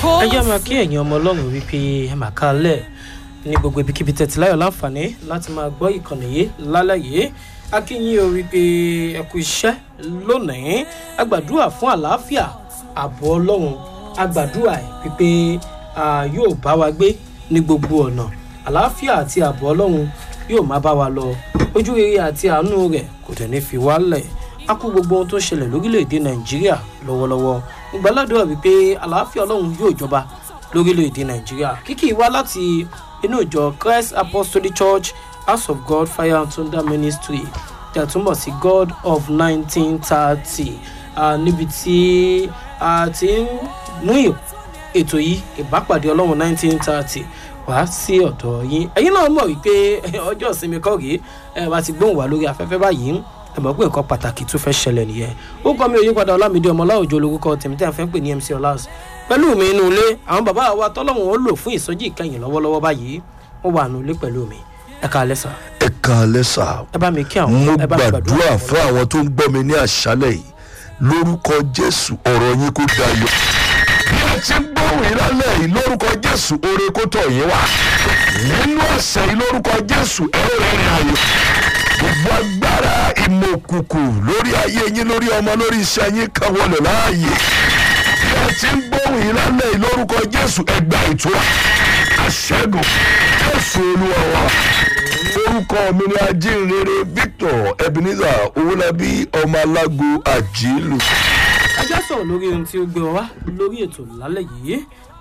ẹ jẹ́ máa kí ẹ̀yin ọmọ ọlọ́run wípé ẹ máa ká lẹ̀ ní gbogbo ibikíbi tẹ̀tí láyọ̀ láǹfààní láti máa gbọ́ ìkànnì yìí lálẹ́ yìí a kí yín o wípé ẹ kú iṣẹ́ lónìí a gbàdúrà fún àlàáfíà ààbò ọlọ́run a gbàdúrà wípé yóò bá wa gbé ní gbogbo ọ̀nà àlàáfíà àti ààbò ọlọ́run yóò má bá wa lọ ojú rere àti àánú rẹ̀ kò tẹ̀ ní fi wálẹ̀ a kú gbogbo ohun tó ń ṣẹlẹ̀ lórílẹ̀‐èdè nàìjíríà lọ́wọ́lọ́wọ́ ìgbàládùn wípé àlàáfíà ọlọ́run yóò jọba lórílẹ̀‐èdè nàìjíríà kíkì wá láti inú ìjọ christ apostolic church house of god fire and thunder ministry tí a túmọ̀ sí god of nineteen thirty níbi tí a ti ń mú ètò yìí ìbápàdé ọlọ́run nineteen thirty wá sí ọ̀dọ̀ yín ẹ̀yin náà mọ̀ wípé ọjọ́ ìsinmi kọ́ rèé ẹ bá ti gbóhùn wá lórí afẹ́fẹ́ báyìí ẹ mọ̀ pé nǹkan pàtàkì tún fẹ́ ṣẹlẹ̀ nìyẹn ó kọ́ mi òyìnbó ọlámídé ọmọláòjò olórúkọ tèmi tí a fẹ́ ń pè ní mc ọlás pẹ̀lú mi inú ilé àwọn bàbá wa tọ́lọ́hún ó lò fún ìsọjí ìkẹyìn lọ́wọ́lọ́wọ́ báyìí wọ́n wà nù ilé pẹ̀lú mi ẹ ká alẹ́ sà. ẹ káalẹ́ sà ẹ bá mi kí àwọn mo ẹ bá mi gbàdúrà fún àwọn tó ń gbọ́ mi ní àṣálẹ̀ yìí lórúkọ jésù ọ̀rọ̀ yín kó dayọ̀ bí ẹ ti ń gbóhùn ìrálẹ̀ yìí lórúkọ jésù oore kó tọ̀ yín wá nínú ọ̀sẹ̀ yìí lórúkọ jésù ẹ̀rọ rẹ̀ ayọ̀ gbogbo agbára ìmọ̀ òkùnkùn lórí ayé yín lórí ọmọ lórí iṣẹ́ yín kan wọlé láàyè bí ẹ ti ń gbóhùn ìrálẹ̀ yìí lórúkọ jésù ẹgbà ìtura àṣẹ́gun jésù olúwa wa orúkọ mi ni ajínrere victor ebenezer owólabí ọmọ alágo àjílù. ajá sọ̀rọ̀ lórí ohun tí ó gbé wa wá lórí ètò lálẹ́ yìí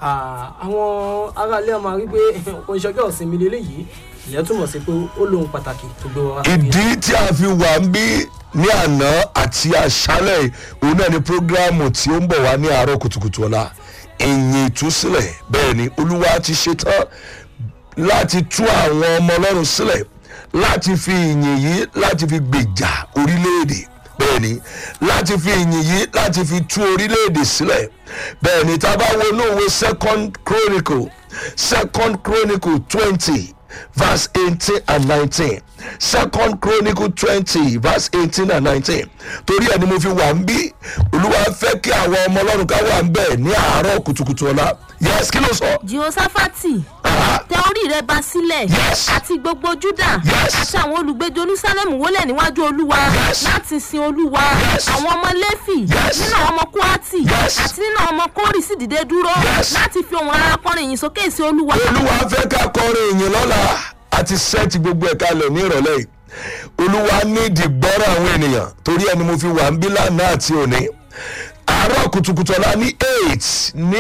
àwọn aráalé ọmọ rí pé oníṣẹ́jọ́ ìsinmi lélẹ́yìí ìyẹn túmọ̀ sí pé ó lóhun pàtàkì tó gbé wa wá. ìdí tí a fi wà ń bí ní àná àti àṣálẹ̀ òun náà ni prógráàmù tí ó ń bọ̀ wá ní àárọ̀ kùtùkùtù ọ̀la ìyìn ìtúsílẹ̀ bẹ́ẹ̀ ni olúwa ti ṣetán láti tú àwọn ọmọ ọlọ́run sílẹ̀ láti fi ìyìn yìí láti fi gbèjà orílẹ̀-èdè bẹ́ẹ̀ ni láti fi ìyìn yìí láti fi tú orílẹ̀-èdè sílẹ̀ bẹ́ẹ̀ ni tá a bá wo inú ìwé second chronicle second chronicle twenty verse eighteen and nineteen second chronicle twenty verse eighteen and nineteen torí ẹni mo fi wà ń bí olúwa fẹ́ kí àwọn ọmọ ọlọ́run ká wà ń bẹ̀ ní àárọ̀ kùtùkùtù ọ̀la yes kí ló sọ. jehoshaphati Ah, tẹ orí rẹ ba sílẹ̀ Yes. àti gbogbo juda Yes. àti àwọn olùgbé jerusalem wólẹ̀ níwájú olúwa Yes. láti sin olúwa Yes. àwọn ọmọ lẹ́fì Yes. nínú àwọn ọmọ kúátì Yes. àti nínú àwọn ọmọ kórì sì dìde dúró Yes. láti fi ohun ara kọrin ìyìn sókè sí olúwa olúwa fẹ́ ká kọrin ìyìn lọ́la àti sẹ́ẹ̀tì gbogbo ẹ̀ka lẹ̀ ní ìrọ̀lẹ́ yìí olúwa ní ìdìgbọ́rọ̀ àwọn ènìyàn torí ẹni mo fi wà ń bí lánàá àti òní àárọ̀ kùtùkùtù ọ̀la ní eight ní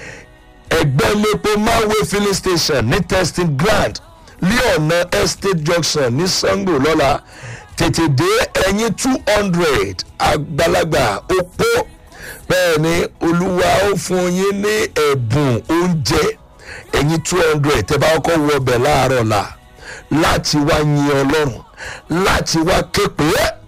ẹgbẹ́ iléepo manway filling station ní testing ground ní ọ̀nà estate junction ní sango lọ́la tètè dé ẹ̀yìn two hundred àgbàlagbà opó bẹ́ẹ̀ ni olúwa ó fún yín ní ẹ̀bùn oúnjẹ ẹ̀yin two hundred tẹ́ bá kọ́ wọ ọbẹ̀ láàárọ̀ la láti wá yin ọlọ́run láti wá képe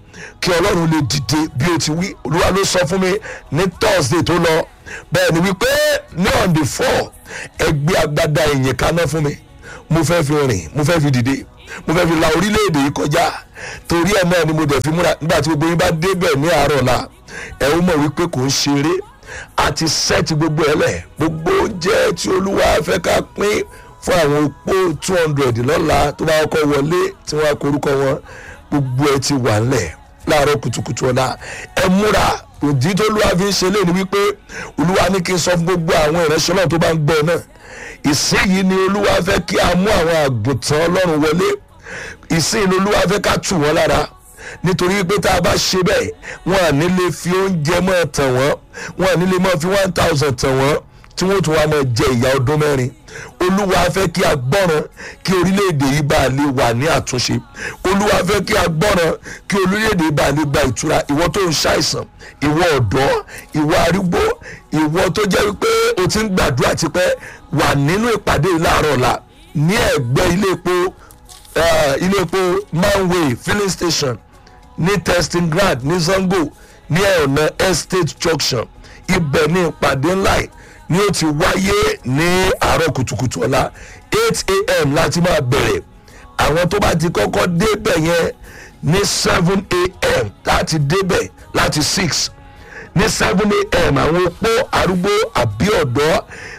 kí ọlọ́run lè dìde bí o ti wí olúwa ló sọ fún mi ní thursday tó lọ bẹ́ẹ̀ ni wípé ní on the four ẹgbẹ́ agbada ìyìn kaná fún mi mo fẹ́ fi rìn mo fẹ́ fi dìde mo fẹ́ fi la orílẹ̀-èdè yìí kọjá torí ẹ̀ náà ni mo dẹ̀ fi múra nígbà tí gbogbo yín bá débẹ̀ ní àárọ̀ la ẹ̀ ó mọ̀ wípé kò ń ṣeré àti sẹ́ẹ̀tì gbogbo ẹ̀ lẹ̀ gbogbo oúnjẹ tí olúwa fẹ́ ká pín fún àwọn opó two hundred lọ́la tó bá kọ́ wọlé tí wọ́n á korúkọ wọn gbogbo ẹ̀ ti wà ńlẹ̀ láàárọ̀ kùtùkùtù ọ̀la ẹ múra òdì tó olúwa fi ń ṣe lé ní wípé olúwa ní kí n sọ fún gbogbo àwọn ìránṣẹ́ náà tó bá ń gbọ́ náà ìsinyìí ni olúwa fẹ́ kí a mú àwọn àgùntàn ọlọ́run wọlé ìsinyìí ni olúwa fẹ́ ká tù wọ́n lára nítorí pé tá a bá ṣe bẹ́ẹ̀ wọn à ní lè fi oúnjẹ mọ́ tàn wọ́n wọn à ní lè mọ́ fi one thousand tàn wọ́n tí wọ́n tún wá máa jẹ ìyá ọdún mẹ́rin olúwa fẹ́ kí a gbọ́ràn kí orílẹ̀-èdè yìí bá lè wà ní àtúnṣe olúwa fẹ́ kí a gbọ́ràn kí orílẹ̀-èdè yìí bá lè gba ìtura ìwọ tó ń ṣàìsàn ìwọ ọ̀dọ́ ìwọ arúgbó ìwọ tó jẹ́ wípé o ti ń gbàdúrà tipẹ́ wà nínú ìpàdé yìí láàárọ̀ ọ̀la ní ẹ̀gbẹ́ ilé epo eh, ilé epo manway filling station ní testing ground ní zango ní ọ̀nà estate junction ibẹ̀ ní ìpàdé ńlá yìí ni ó ti wáyé ní àárọ̀ kùtùkùtù ọ̀la eight a.m. láti máa bẹ̀rẹ̀ àwọn tó bá ti kọ́kọ́ débẹ̀ yẹn ní seven a.m. láti débẹ̀ láti six ní seven a.m. àwọn opó arúgbó àbí ọ̀dọ́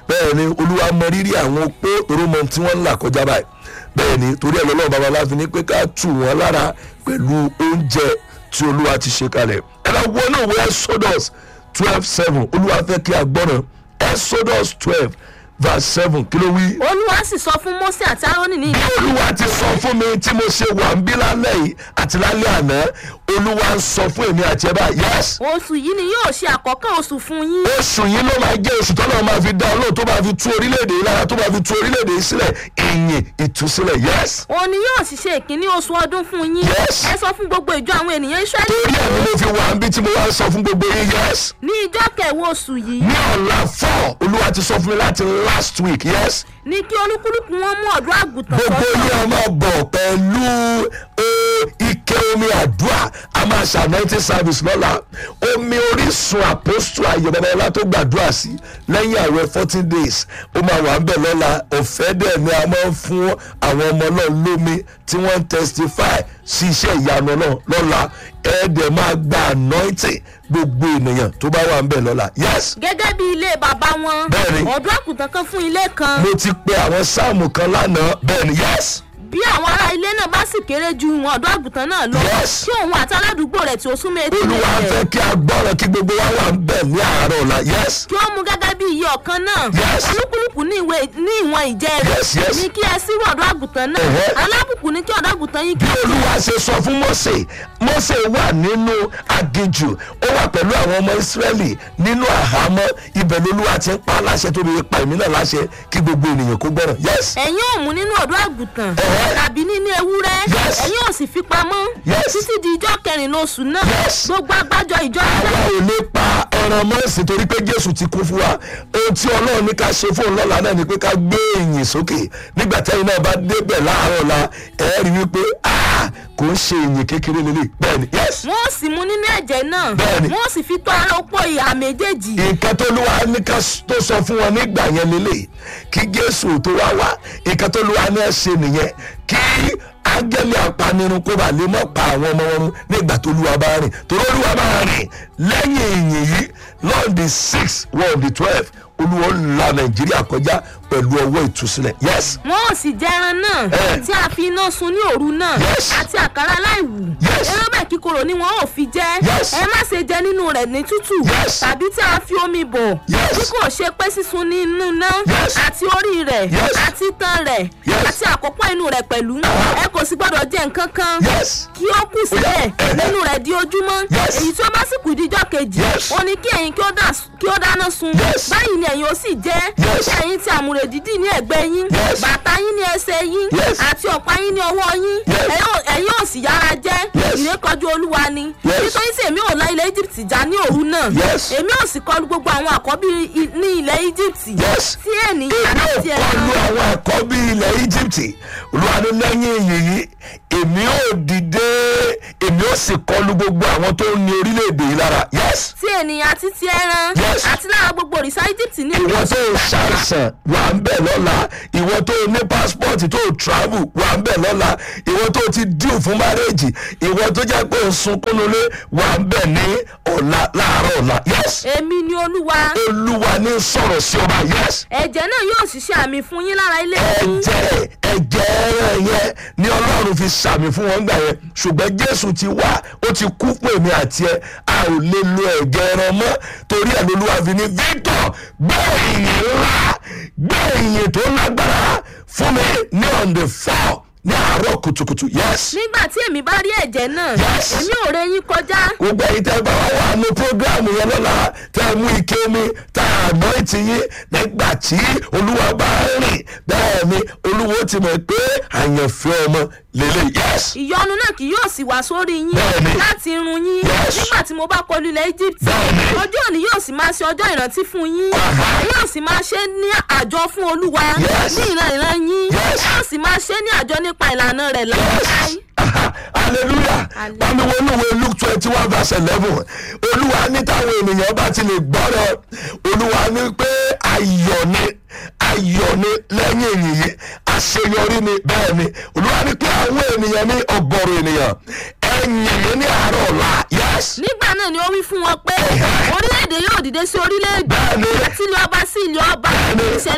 bẹ́ẹ̀ ni olúwa mọ rírì àwọn opó toró mọ tí wọ́n ń là kọjá báyìí bẹ́ẹ̀ ni torí ẹ̀ lọ́lọ́run babaláfi ní pé ká tù wọ́n lára pẹ̀lú oúnjẹ tí olúwa ti ṣe kalẹ̀ ẹ lọ wọnú ìwé exodus twelve seven olúwa fẹ́ kí a gbọ́ràn exodus twelve verse seven kí ló wí. olúwa sì sọ fún mose àti aaroni ní ilé olúwa ti sọ fún mi tí mo ṣe wà ń bí lálẹ́ yìí àti lálẹ́ àná olúwa ń sọ fún èmi àti ẹ báyìí yes oṣù yìí ni yóò ṣe àkọ́kọ́ oṣù fún yín oṣù yìí ló máa jẹ́ oṣù tọ́lọ́ máa fi dá ọlọ́run tó máa fi tú orílẹ̀-èdè yìí lára tó máa fi tú orílẹ̀-èdè yìí sílẹ̀ ìyìn ìtúsílẹ̀ yes òun ni yóò sì ṣe ìkíní oṣù ọdún fún yín Yes. ẹ sọ fún gbogbo ìjọ àwọn ènìyàn israẹli torí ẹ̀ ni mo fi wà ń bí tí mo wá ń sọ fún gbogbo yín yes ní ìjọ kẹwàá oṣù yìí ní ọ̀la fọ́ olúwa ti sọ fún mi láti last week yes ní kí olúkúlùkù wọn mú ọdún àgùntàn gbogbo sọ́tọ̀ yín a máa bọ̀ pẹ̀lú eh, ike omi àdúrà a máa ṣe anointing service lọ́la omi orísun apostle ayọ̀ babalọ́lá tó gbàdúrà sí lẹ́yìn àwẹ̀ fourteen days ó máa wà ń bẹ̀ lọ́la ọ̀fẹ́ dẹ̀ ni a máa ń fún àwọn ọmọ náà lómi tí wọ́n ń testify sí iṣẹ́ ìyanu náà lọ́la ẹ̀ẹ́dẹ̀ máa gba anointing gbogbo ènìyàn tó bá wà ń bẹ̀ lọ́la yes gẹ́gẹ́ bí ilé bàbá wọn Bẹ́ẹ̀ni. ọdún àgùntàn kan fún ilé kan mo ti pe àwọn sáàmù kan lánàá bẹ́ẹ̀ ni yes bí àwọn ará ilé náà bá sì kéré ju ìwọ̀n ọdún àgùntàn náà lọ Yes. kí òun àti aládùúgbò rẹ̀ tí ó súnmọ́ etí ilé olúwa rẹ̀ fẹ́ kí a gbọ́ràn kí gbogbo wa wà ń bẹ̀ ní àárọ̀ ọ̀la yes kí ó mú gẹ́gẹ́ bí iye ọ̀kan náà Yes. olúkúlùkù ní ìwé ní ìwọ̀n ìjẹ́ rẹ̀ Yes, yes. ní kí ẹ sírò ọ̀dọ́ àgùntàn náà Ẹ̀hẹ́. alábùkù ní kí ọ̀dọ́ àgùntàn yín kí bí olúwa ṣe sọ fún mose mose wà nínú aginjù ó wà pẹ̀lú àwọn ọmọ israẹli nínú àhámọ́ ibẹ̀ lolúwa ti ń pa á láṣẹ tó lè pa èmi náà láṣẹ kí gbogbo ènìyàn kó gbọ́ràn yes ẹ̀yin ò mú nínú ọ̀dọ́ àgùntàn Ẹ̀hẹ́. tàbí nínú ewúrẹ́ Yes. ẹ̀yin ò sì fi pamọ́ Yes. títí di ijọ́ kẹrìnlá oṣù náà Yes. gbogbo agbájọ ìjọ àwa ìjọ ò lè pa ẹran mọ́ọ̀sì torí pé jésù ti kú fún wa ohun tí ọlọ́run ní ká ṣe fún òun lọ́la náà ni pé ká gbé ìyìn sókè nígbà tẹ́yìn náà bá débẹ̀ láàárọ̀ la ẹ̀ rí wípé ah, kò ń ṣe ìyìn kékeré lélẹ̀ bẹ́ẹ̀ ni yes wọn ò sì mú nínú ẹ̀jẹ̀ náà Bẹ́ẹ̀ni. wọn ò sì fi tó ara opó ìhà méjèèjì nǹkan tó lù wá ní ká s- tó sọ fún wọn nígbà yẹn lélẹ̀ kí jésù tó wá wá nǹkan tó lù wá ní ẹ ṣe nìyẹn kí ángẹ́lì apanirun kó bá lè mọ̀ pa àwọn ọmọ wọn nígbà tó lù wá bá rìn torí olúwa máa rìn lẹ́yìn ìyìn yìí lọ́n di six wọ́n di twelve olúwa ń la nàìjíríà kọjá pẹ̀lú ọwọ́ ìtúsílẹ̀ yes wọn ò sì jẹran náà Eh. tí a fi iná sun ní òru náà Yes. àti àkàrà aláìwù Yes. ewébẹ̀ kíkorò ni wọn ò fi jẹ Yes. ẹ má ṣe jẹ nínú rẹ̀ ní tútù Yes. tàbí tí a fi omi bò Yes. bí kò ṣe pé sísun nínú iná Yes. àti orí rẹ̀ Yes. àti itan rẹ̀ Yes. àti àkópọ̀ inú rẹ̀ pẹ̀lú ẹ kò sì gbọ́dọ̀ jẹ nǹkan kan yes kí ó kù sílẹ̀ Eh. nínú rẹ̀ di ojúmọ́ Yes. èyí tí ó bá sì kù díjọ́ kejì Yes. ó ní kí ẹ̀yin kí ó dà- kí ó dáná sun Yes. báyìí ni ẹ̀yin ó sì jẹ́ Yes. kí ẹ̀yin ti àmùrè dídì ní ẹ̀gbẹ́ yín Yes. bàtà yín ní ẹsẹ̀ yín Yes. àti ọ̀pá yín ní ọwọ́ yín Yes. ẹ̀yin ò- ẹ̀yin ò sì yára jẹ́ Yes. ìrékọjú olúwa ni Yes. nítorí sí èmi ò la ilẹ̀ egypt já ní òru náà Yes. èmi ò sì kọlu gbogbo àwọn àkọ́bí i- ní ilẹ̀ egypt Yes. tí ènìyàn èmi ò àti kọlu kọlu ẹran àwọn àkọ́bí ilẹ̀ egypt olúwa ní lẹ́yìn yìí èmi ò dìde èmi ò sì kọlu gbogbo àwọn tó ń ní orílẹ̀-èdè yìí lára yes tí ènìyàn àti ti ẹran Yes. àti lára gbogbo òrìṣà egypt ní ìwọ tó ń ṣàìsàn wà ń bẹ̀ lọ́la ìwọ tó ní passport tó travel wà ń bẹ̀ lọ́la ìwọ tó ti deal fún marriage ìwọ tó jẹ́ pé ń sunkúnnulé wà ń bẹ̀ ní ọ̀la láàárọ̀ ọ̀la yes èmi ni olúwa olúwa ní sọ̀rọ̀ sí ọba yes ẹ̀jẹ̀ náà yóò ṣiṣẹ́ àmì fún yín lára ilé yín ẹ̀jẹ̀ ẹ̀jẹ̀ ẹran yẹn ni ọlọ́run fi sàmì fún wọn gbà yẹn ṣùgbọ́n jésù ti wá ó ti kú pè mí àti ẹ a ò lè lo ẹ̀jẹ̀ ẹran mọ́ torí ẹ̀ lolúwa fi ní victor gbé ìyìn ńlá gbé ìyìn tó lágbára fún mi ní on the four ní àárọ̀ kùtùkùtù yes nígbà tí èmi bá rí ẹ̀jẹ̀ náà Yes. èmi ò rẹ yín kọjá gbogbo ẹ̀yin tẹ́ bá wà wà ní programu yẹn lọ́la tẹ́ mú ike omi tá a ná ìtì yín nígbà tí olúwa bá rìn bẹ́ẹ̀ ni olúwo ti mọ̀ pé àyànfẹ́ ọmọ lélẹ̀ yes ìyọnu náà kì yóò sì wá sórí yín Bẹ́ẹ̀ni. láti irun yín Yes. nígbà tí mo bá kọlu ilẹ̀ egypt Bẹ́ẹ̀ni. ọjọ́ òní yóò sì máa ṣe ọjọ́ ìrántí fún yín Aha. yóò sì máa ṣe ní àjọ fún olúwa Yes. ní ìran ìran yín Yes. yóò sì máa ṣe ní àjọ nípa ìlànà rẹ̀ láéláé. Aha, hallelujah Hallelujah. bámi wo inú ìwé luke twenty one verse eleven olúwa ní táwọn ènìyàn bá ti lè gbọ́rọ̀ olúwa ní pé ayọ̀ ni ayọ̀ ni lẹ́yìn èyí àṣeyọrí ni bẹ́ẹ̀ ni olúwa ní pé àwọn ènìyàn ní ọgọ́rùn ènìyàn ẹ̀yìn mi ní àárọ̀ ọ̀la yes nígbà náà ni ó wí fún wọn pé orílẹ̀-èdè yóò dìde sí orílẹ̀-èdè Bẹ́ẹ̀ni. àti ilé ọba sí ilé ọba Bẹ́ẹ̀ni. ìṣe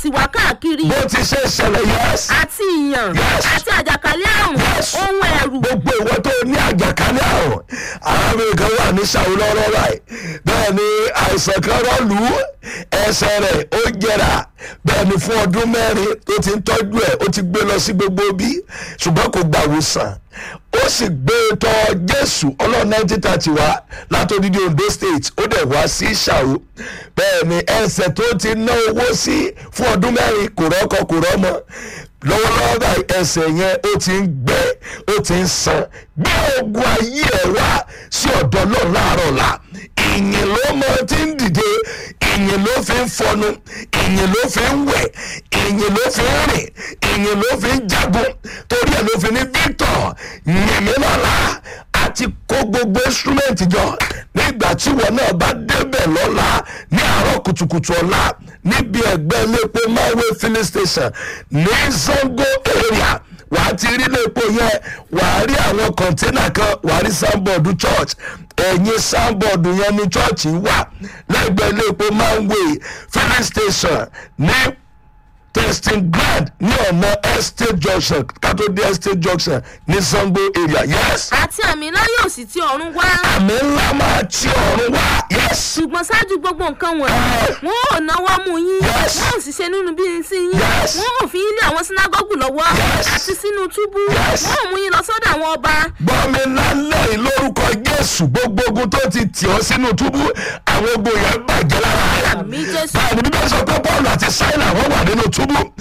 sì wá káàkiri bó ti ṣe ṣẹlẹ̀ yẹ́sì. àti ìyàn Yes. àti àjàkálẹ̀ àrùn Yes. ohun ẹ̀rù gbogbo ìwọ tó ní àjàkálẹ̀ àrùn arábìnrin kan wà ní ṣàwọn lọ́rọ́ báyìí bẹ́ẹ̀ ni àìsàn kan rọ́ọ̀lù ẹsẹ̀ rẹ̀ ó jẹrà bẹ́ẹ̀ ni fún ọdún mẹ́rin tó ti ń tọ́jú ẹ̀ ó ti gbé lọ sí gbogbo bí ṣùgbọ́n kò gbà wòsàn ó sì gbé e tọ̀ jésù ọlọ́run nineteen thirty wá látòdìdí ondo state ó dẹ̀ wá sí ṣàwó bẹ́ẹ̀ ni ẹsẹ̀ tó ti ná owó sí fún ọdún mẹ́rin kò rọ́kọ kò rọ́mọ lọ́wọ́lọ́wọ́ báyìí ẹsẹ̀ yẹn ó ti ń gbẹ ó ti ń san gbé ogun ayé ẹ̀ wá sí ọ̀dọ̀ náà láàárọ̀ la ìyìn ló mọ tí ń dìde ìyìn ló fi ń fọnu ìyìn ló fi ń wẹ̀ ìyìn ló fi ń rìn ìyìn ló fi ń jagun torí ẹ̀ ló fi ní victor yìnyínlọ́la àti kó gbogbo instrument jọ nígbà tí wọn náà bá débẹ̀ lọ́la ní àárọ̀ kùtùkùtù ọ̀la níbi ẹ̀gbẹ́ iléepo mawe filling station ní sango area wàá ti rí iléepo yẹn wàá rí àwọn kọ̀ńténà kan wàá rí sanbọọdù church ẹ̀yìn sanbọọdù yẹn ní church wà lẹ́gbẹ̀ẹ́ iléepo mawe filling station ní testing ground ní ọ̀nà estate junction kátó dé estate junction ní sango area yes àti àmì ńlá yóò sì ti ọ̀run wá àmì ńlá máa ti ọ̀run wá yes ṣùgbọ́n ṣáájú gbogbo nǹkan wọ̀nyí wọn ò náwó mú yín Yes. wọn ò sì ṣe nínú bí sí yín Yes. wọn ò fi yín lé àwọn sínágọ́gù lọ́wọ́ Yes. àti sínú túbú Yes. wọn ò mú yín lọ sọ́dọ̀ àwọn ọba gbọ́mi lálẹ́ yìí lórúkọ jésù gbogbo ogun tó ti tì ọ́ sínú túbú àwọn ogun yẹn bàjẹ́ lára rẹ̀ àmì jésù báyìí ní bíbélì sọ pé paul àti sáìlà wọ́n wà nínú túbú